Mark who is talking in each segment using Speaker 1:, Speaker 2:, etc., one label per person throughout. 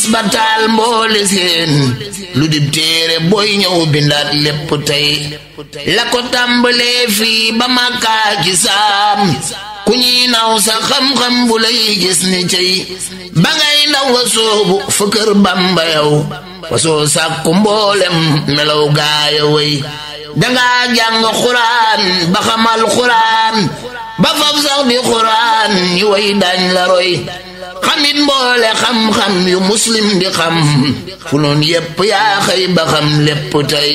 Speaker 1: ba taal mboole seen lu dib téere booy ñëw bindaat lépp tey la ko tàmbalee fii ba màkkaa ci saam ku ñuy naw sa xam-xam bu lay gis ni cey ba ngay ndaw wa soobu fa kër bamba yow wasoo sàkku mboolem melaw gaaya way dangaa jàng xuraan ba xamal xuraan ba fab sax di xuraan ñi way dañ la roy xamit mboole xam-xam yu muslim di xam fu noon yépp yaa xëy ba xam lépp tey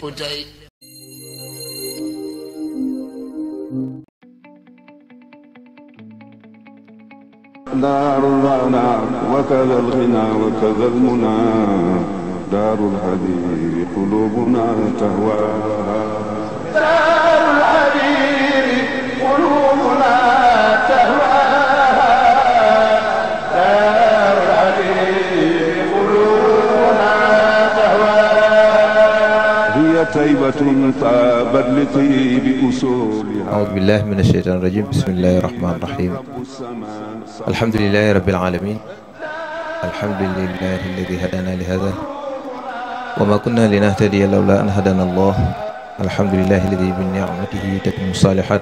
Speaker 2: دار الغنى وكذا الغنى وكذا المنى دار الحرير قلوبنا تهواها
Speaker 3: دار الحرير قلوبنا تهواها دار الحرير قلوبنا تهواها
Speaker 2: هي طيبة طابت لطيب أصولها
Speaker 4: أعوذ بالله من الشيطان الرجيم بسم الله الرحمن الرحيم الحمد لله رب العالمين الحمد لله الذي هدانا لهذا وما كنا لنهتدي لولا أن هدانا الله الحمد لله الذي بنعمته تتم الصالحات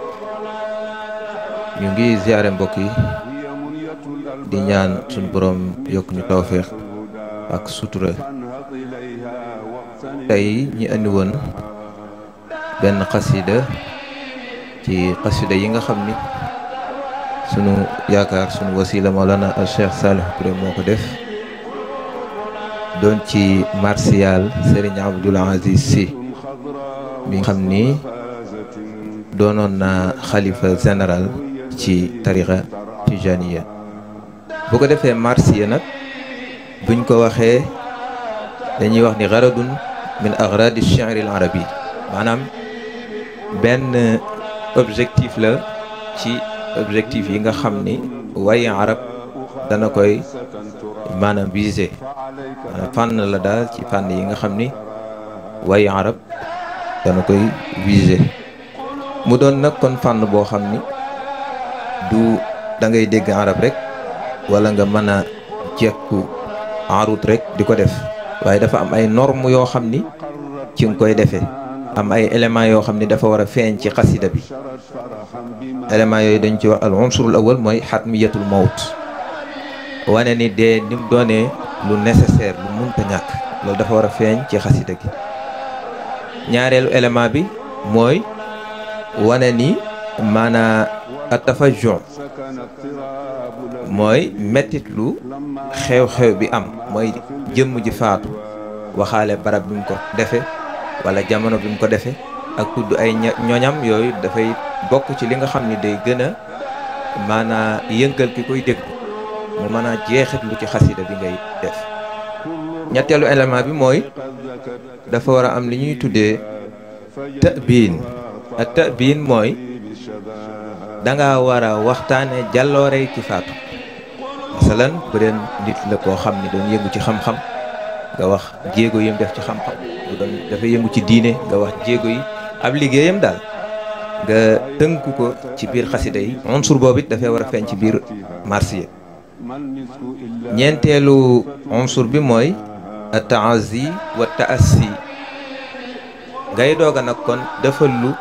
Speaker 4: ñu ngi ziare mbokk yi di ñaan suñu borom yokk ñu tawféex ak sutura tey ñi andi woon benn xasida ci xasida yi nga xam ni sunu yaakaar sunu wasila Mawlana al Cheikh Salih Touré moo ko def doon ci martial Serigne Abdoul Aziz Sy mi nga xam ni doonoon na xalifa général ci tarixa tijaniya bu ko defee marsiya nag buñ ko waxee dañuy wax ni garadun min agradi shi'ri al arabi maanaam benn objectif la ci objectif yi nga xam ni way arab dana koy maanaam visé maanaam fànn la daal ci fànn yi nga xam ni way arab dana koy visé mu doon nag kon fànn boo xam ni du da ngay dégg arab rek wala nga mën a jekku arut rek di ko def waaye dafa am ay normes yoo xam ni ci nga koy defee am ay éléments yoo xam ni dafa war a feeñ ci xasida bi éléments yooyu dañ ci wax al unsurul awal mooy xatmiyatul mawt wane ni dee ni mu doonee lu nécessaire lu munta ñàkk loolu dafa war a feeñ ci xasida gi ñaareelu élément bi mooy wane ni maanaa atafajjon mooy mettit lu xew-xew bi am mooy jëmm ji faatu waxaale barab bi mu ko defe wala jamono bi mu ko defee ak tudd ay ñoñam yooyu dafay bokk ci li nga xam ni day gën a maanaa yëngal ki koy dégg mu mën a jeexit lu ci xasida bi ngay def ñetteelu élément bi mooy dafa war a am li ñuy tuddee tëbiin ak tëbiin mooy danga war a waxtaane jàlloorey ki faatu masalan bu deen nit la koo xam ni doon yëngu ci xam-xam nga wax jéego yim def ci xam-xam bu doon dafa yëngu ci diine nga wax jéego yi ab liggéeyam daal nga tënk ko ci biir xasida yi unsur boobu it dafay war a feeñ ci biir marsiya ñeenteelu unsur bi mooy taazi wa taassi ngay doog a nag kon defal lu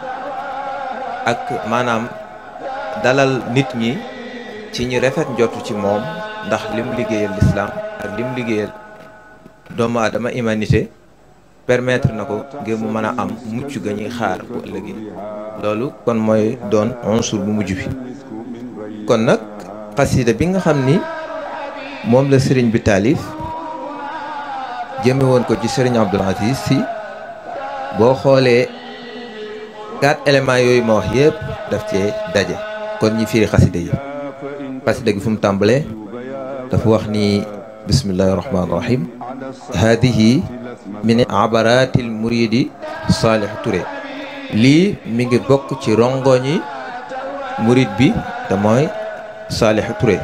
Speaker 4: ak maanaam dalal nit ñi ci ñi rafet njotu ci moom ndax lim liggéeyal lislaam ak lim liggéeyal doomu aadama humanité permettre na ko ngir mu mën a am mucc ga ñuy xaar bu ëllëgee loolu kon mooy doon unsur bu mujj bi kon nag xasida bi nga xam ni moom la sëriñ bi taalif jëme woon ko ci sëriñ Abdoul Aziz Sy boo xoolee quatre éléments yooyu ma wax yëpp daf cee daje kon ñi firi xasida yi xasida gi fu mu tàmbalee dafa wax ni bismillahi rahmaani rahim haadihi min abaratil muridi Salih Touré lii mi ngi bokk ci rongoñi murid bi te mooy Salih Touré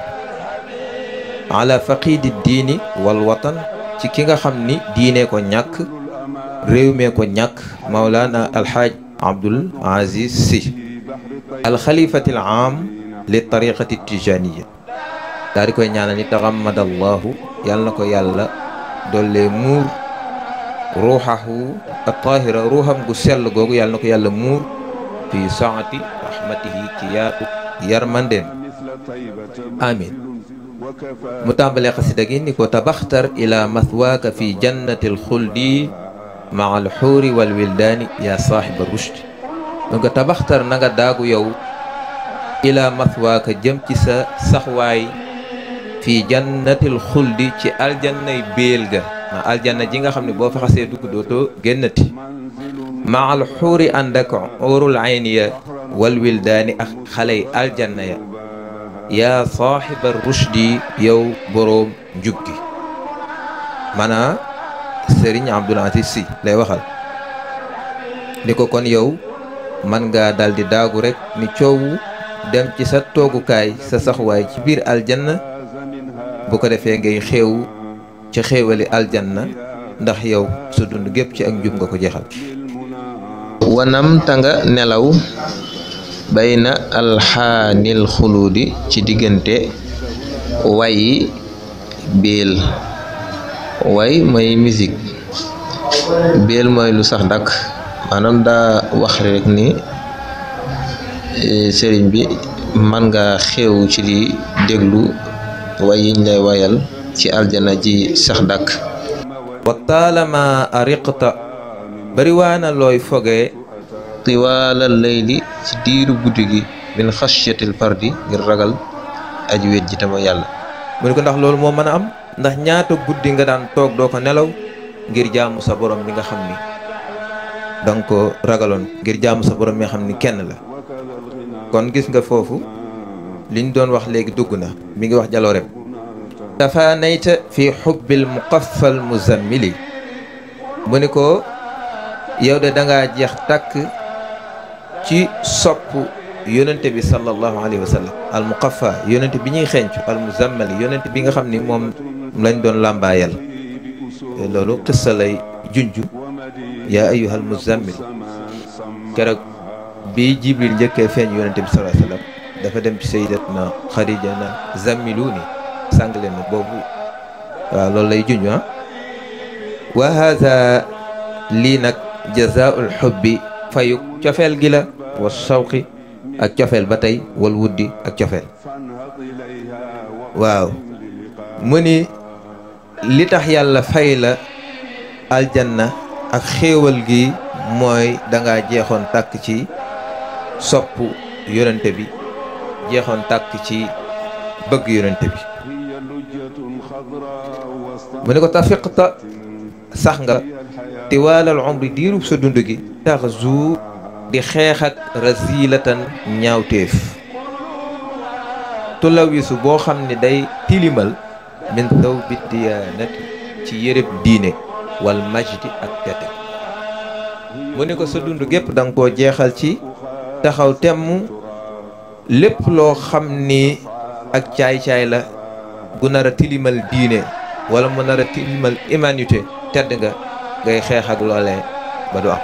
Speaker 4: ala faqidi diini wal watan ci ki nga xam ni diine ko ñàkk réew mee ko ñàkk Maulana alxaaj Abdoul Aziz Sy alxalifatil aam li tariqati tijaniya daal di koy ñaanal ni taxammadallahu yàlla na ko yàlla dollee muur ruuxahu at-tahira ruuxam gu sell googu yàlla na ko yàlla muur fi saati rahmatihi ci yaatu yarmandeem amin mu tàmbalee xasida gi ni ko tabaxtar ila mathwaaka fi jannati alxuldi maa alxuuri walwildaani yaa saaxiba rushd donc tabaxtar na nga daagu yow ila mathwaaka jëm ci sa saxwaay fi jannatil xuldi ci aljannay béel ga ma aljanna ji nga xam ne boo fa xasee dugg dootoo génnati maa alxuuri ànd ak urul ayni ya walwildaani ak xaley aljanna ya yaa saaxiba rushdi yow boroom njub gi maanaa sëriñ Abdul Aziz Si lay waxal ni ko kon yow man ngaa daldi daagu rekk ni coow dem ci sa toogukaay sa saxwaay ci biir aljanna bu ko defee ngay xeewu ci xéewali aljanna ndax yow sa dund gépp ci ak njub nga ko jeexal wanam ta nga nelaw bayna alxaanil xuluudi ci diggante wayi biil way mooy musique biil mooy lu sax dakk maanaam daa wax rek ni sëriñ bi man nga xew ci di déglu way yiñ lay wayal ci aljana ji sax dakk wa taalama ariqta bariwaana looy fogee tiwaalal layli ci diiru guddi gi min xasyatil fardi ngir ragal aji wét ji tama yàlla mu ne ko ndax loolu moo mën a am ndax ñaata guddi nga daan toog doo ko nelaw ngir jaamu sa borom mi nga xam ni danga ko ragaloon ngir jaamu sa borom mi nga xam ni kenn la kon gis nga foofu liñ doon wax léegi dugg na mi ngi wax jaloorem dafa nayta fi xubbil muqaffal muzammili mu ni ko yow de dangaa jeex tàkk ci sopp yonente bi sallallahu alayhi wa sallam al muqaffa yonente bi ñuy xencu al muzammali yonente bi nga xam ni moom lañ doon làmbaayal loolu qissa lay junj yaa ayyuhal muzammil keroog bi jibril njëkkee feeñ yonente bi sallallahu alayhi wa sallam dafa dem ci sayyidatna xadija na zammiluni sàng leen ma boobu waaw loolu lay junj ah wa hada lii nag jazaul xubbi fayuk cofeel gi la wa sawqi ak cofeel ba tey wal wuddi ak cofeel waaw mu ni li tax yàlla fay la aljanna ak xéewal gi mooy danga jeexoon tàkk ci sopp yonente bi jeexoon tàkk ci bëgg yonente bi mu ne ko tafiqta sax nga tiwaalal umri diirub sa dund gi tax zu di xeex ak razilatan ñaawteef tulawisu boo xam ne day tilimal min taw bi diyaanati ci yërëb diine wal majdi ak tete mu ne ko sa dund gépp da nga koo jeexal ci taxaw temm lépp loo xam ni ak caay-caay la gu nar a tilimal diine wala mu nar a tilimal humanité tedd nga ngay xeex ak loolee ba du am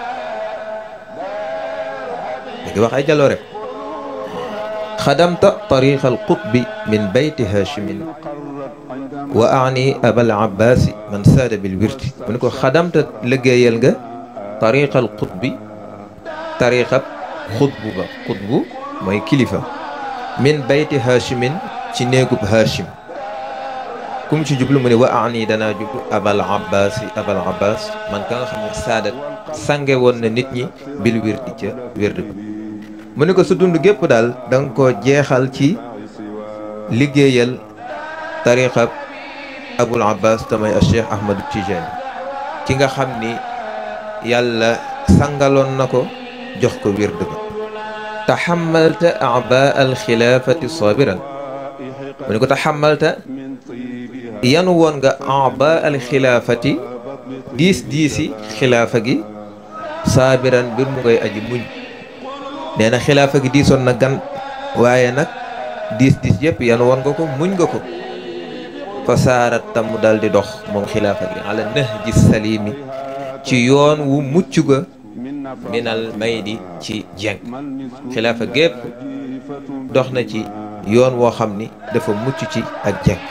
Speaker 4: léegi wax ay jaloo rek xadamta tariqa al qutbi min bayti hachimin wa ani abal abbasi man saada bil wirti mu ne ko xadamta liggéeyal nga tariqa al qutbi tariqab xutbu ba xutbu mooy kilifa min bayti hachimin ci néegub hachim kum ci jublu mu ne wa ani danaa jublu abal abbas abal abbas man ka nga xam ne saadat sange woon na nit ñi bil wirdi ca wirdi ba mu ne ko sa dund gépp daal da nga ko jeexal ci liggéeyal tariqa abul abbas tamay a cheikh ahmadu tijani ki nga xam ni yàlla sangaloon na ko jox ko wirdi ba taxamalta aba al xilaafati sabiran mu ne ko taxamalta yanu woon nga aba al xilaafati diis diisi xilaafa gi saabiran mbir mu ngay aji muñ nee na xilaafa gi diisoon na gan waaye nag diis diis yëpp yanu woon nga ko muñ nga ko fa saarat tam mu dal di dox moom xilaafa gi ala nahji salimi ci yoon wu mucc ga minal maydi ci jeng xilaafa gépp dox na ci yoon woo xam ni dafa mucc ci ak jekk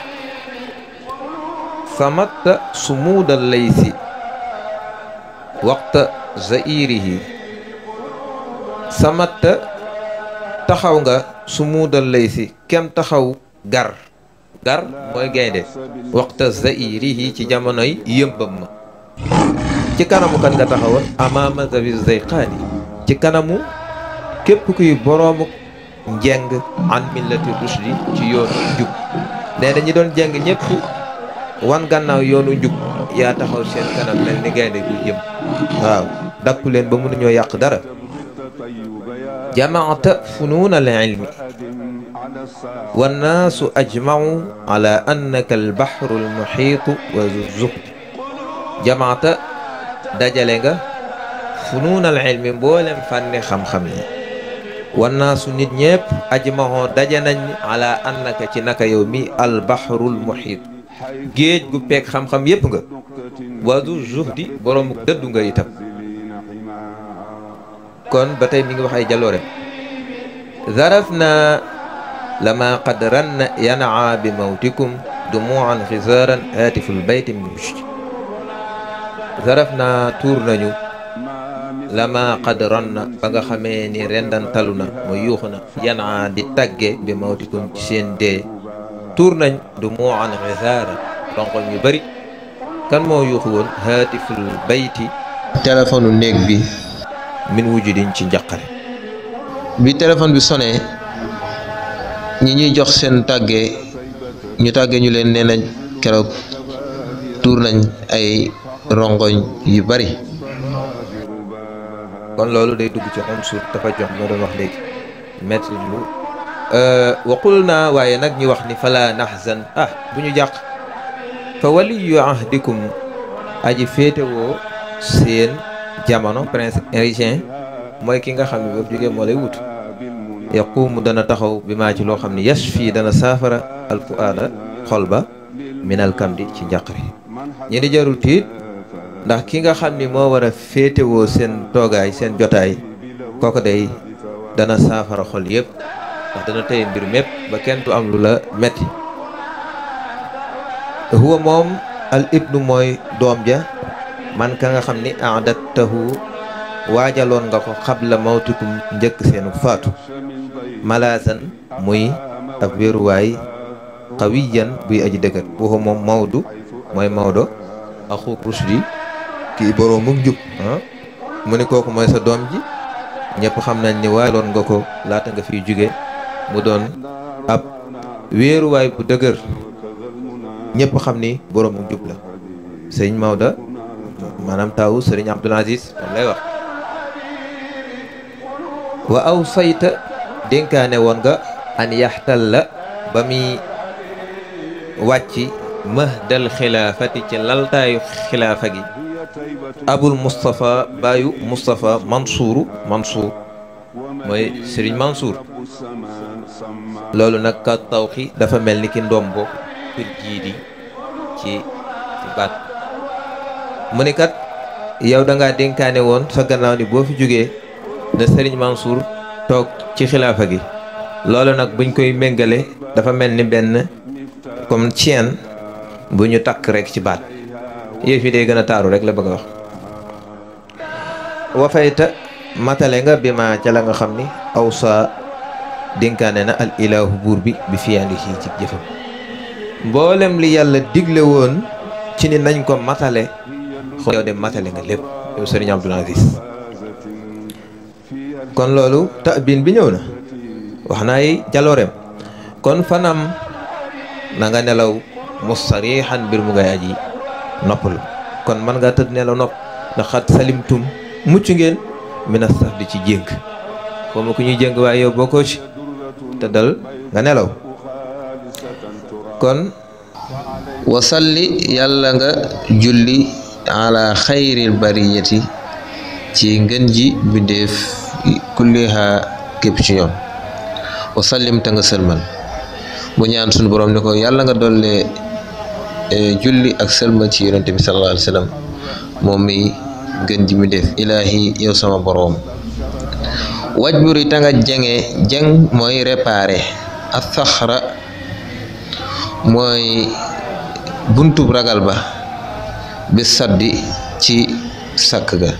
Speaker 4: samatta sumuudal laysi waxta zairihi samatta taxaw nga sumuudal laysi kem taxaw gar gar mooy gaynde waxta zairihi ci jamonoy yëmbam ma ci kanamu kan nga taxawoon amaama zawi zayqaani ci kanamu képp kuy boroomu njeng an millati rushdi ci yoonu njub nee na ñi doon jeng ñëpp wan gannaaw yoonu njub yaa taxaw seen kanam mel ni gaynde gu jëm waaw dakku leen ba mënuñoo yàq dara jamaata funuun al ilmi wannaasu ajmacu ala annaka albaxru almuxiitu wa zuhd jamaata dajale nga funuun al ilmi mboolem fànni xam-xam yi wannaasu nit ñépp ajmaxoo daje nañ ala annaka ci naka yow mi albaxrul muxiit géej gu peeg xam-xam yépp nga wadu zuhdi boroomu dëddu nga itam kon ba tey mi ngi wax ay jaloorem zaraf na lama qad ranna yanaa bi mawtikum dumuan xisaaran haatiful bayti min mushti zaraf na tuur nañu lama qad ranna ba nga xamee ni rendantalu na mooy yuuxu na yanaa di tagge bi mawtikum ci seen dee tuur nañ dumuan xisaaran ronkoñ yu bari kan moo yuuxu woon haatiful bayti téléphone néeg bi min wujudin ci njaqare bi téléphone bi sonné ñi ñuy jox seen tàggee ñu tàggee ñu leen nee nañ keroog tuur nañ ay rongoñ yu bari kon loolu day dugg ci unsur dafa jox moo doon wax léegi metti lu waqul naa waaye nag ñu wax ni fala nahzan ah bu ñu jàq fa waliyu ahdikum aji féetewoo seen jamono prince héritier mooy ki nga xam ne boobu jógee moo lay wut yaqumu dana taxaw bi maa ci loo xam ne yas fii dana saafara alfuaada xol ba minal kamdi ci njàqare ñi di jarul tiit ndax ki nga xam ni moo war a féetewoo seen toogaay seen jotaay kooku day dana saafara xol yëpp ndax dana tëye mbir mépp ba kenn du am lu la metti huwa moom al ibnu mooy doom ja man ka nga xam ni aadattahu waajaloon nga ko xabla mawtikum njëkk seenu faatu malaasan muy ab wéeruwaay xawiyan buy aji dëgër waxu moom mawdu mooy mawdo axu rusdi kii boroomum jub mu ni kooku mooy sa doom ji ñëpp xam nañ ni waajaloon nga ko laata nga fiy jóge mu doon ab wéeruwaay bu dëgër ñëpp xam ni boroomum jub la sëñ Maodo maanaam taawu sëriñ Abdul Aziz moom lay wax wa aw sayta dénkaane woon nga an yaxtal la ba muy wàcc mahdal xilaafati ci laltaayu xilaafa gi abul Moustapha baayu Moustapha Mansour Mansour mooy sëriñ Mansour loolu nag ka tawxi dafa mel ni ki ndombo kër jiidi ci ci baat mu ni kat yow da ngaa dénkaane woon sa gannaaw ni boo fi jógee na Serigne Mansour toog ci xilaafa gi loolu nag buñ koy méngale dafa mel ni benn comme chaîne bu ñu takk rek ci baat yëf yi day gën a taaru rek la bëgg a wax wafayta matale nga bi ma ca la nga xam ni aw sa dénkaane na al ilahu buur bi bi fiyaandi ci ci jëfam mboolem li yàlla digle woon ci ni nañ ko matale xool yow de matale nga lépp yow sëriñ Abdul Aziz kon loolu tabin bi ñëw na wax naay jalooreem kon fanam na nga nelaw mustarixan mbir mu ngay aji noppalu kon man nga tëdd nelaw nopp ndax xat salimtum mucc ngeen mina sax di ci jéng xaw ma ku ñuy jéng waaye yow bokkoo ci tëddal nga nelaw kon wasalli yàlla nga julli ala xayril bariyati ci ngën ji bindeef kulliha képp ci ñoom wasallim ta nga sëlmal mu ñaan sunu borom ni ko yàlla nga dollee julli ak sëlmal ci yonente bi sallallahu alayhi wa sallam moom mi ngën ji bindeef ilaahi yow sama boroom waj buri ta nga jenge jeng mooy réparé athaxra mooy buntub ragal ba bi saddi ci sàkk ga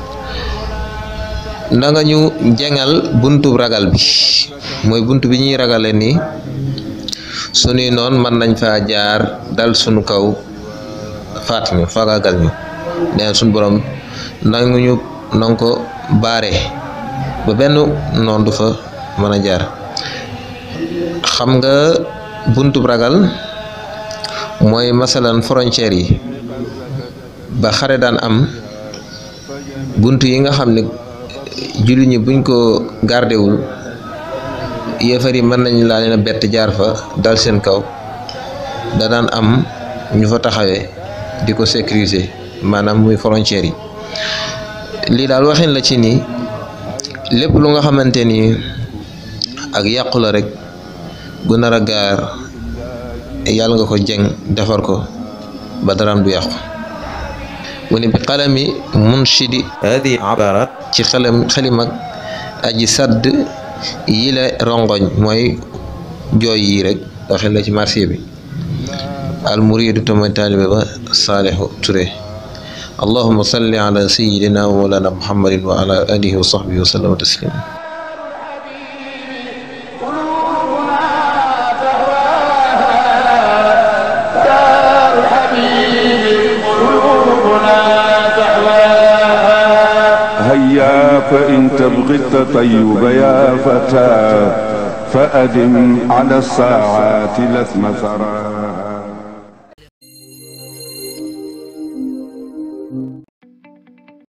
Speaker 4: na nga ñu jengal buntub ragal bi mooy bunt bi ñuy ragale ni sunuy noon mën nañ fa jaar dal sunu kaw faat ñu fagagal ñu neen sunu borom nangu ñu nanga ko baare ba benn noon du fa mën a jaar xam nga buntub ragal mooy masalan frontière yi ba xare daan am bunt yi nga xam ne jullit ñi buñ ko gardewul yéefar yi mën nañ laa leen a bett jaar fa dal seen kaw da daan am ñu fa taxawee di ko sécuriser maanaam muy frontière yi lii daal waxin la ci ni lépp lu nga xamante ni ak yàqu la rek gu nar a gaar yàlla nga ko jeng defar ko ba daraam du yàqu mu ne bi xalami munshidi
Speaker 5: هذه عبارات
Speaker 4: ci xelam xelim ak aji sadd yi la rongoñ mooy jooy yi rek waxin la ci marché bi al muridu tamay taalibe ba saalixu ture allahuma salli ala sayidina wa mawlana muhammadin wa ala alihi wa sahbihi wa sallama taslima
Speaker 3: دار الحبيب قلوبنا تحواها
Speaker 2: هيا فإن تبغي التطيب يا فتى فأدم على الساعات لثم ثرى